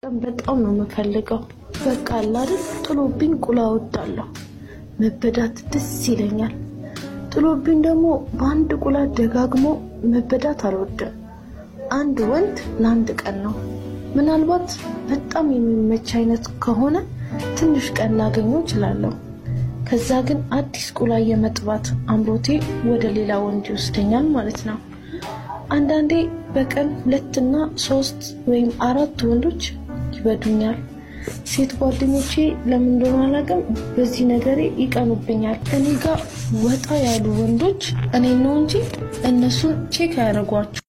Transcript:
መጠቀም በጣም ነው የምፈልገው። በቃ አለ አይደል ጥሎብኝ ቁላ እወዳለሁ። መበዳት ደስ ይለኛል። ጥሎብኝ ደግሞ በአንድ ቁላ ደጋግሞ መበዳት አልወድም። አንድ ወንድ ለአንድ ቀን ነው። ምናልባት በጣም የሚመች አይነት ከሆነ ትንሽ ቀን ላገኘው እችላለሁ። ከዛ ግን አዲስ ቁላ የመጥባት አምሮቴ ወደ ሌላ ወንድ ይወስደኛል ማለት ነው። አንዳንዴ በቀን ሁለትና ሶስት ወይም አራት ወንዶች ይበዱኛል። ሴት ጓደኞቼ ለምን እንደሆነ አላውቅም፣ በዚህ ነገሬ ይቀኑብኛል። እኔ ጋር ወጣ ያሉ ወንዶች እኔ ነው እንጂ እነሱን ቼክ አያደርጓቸው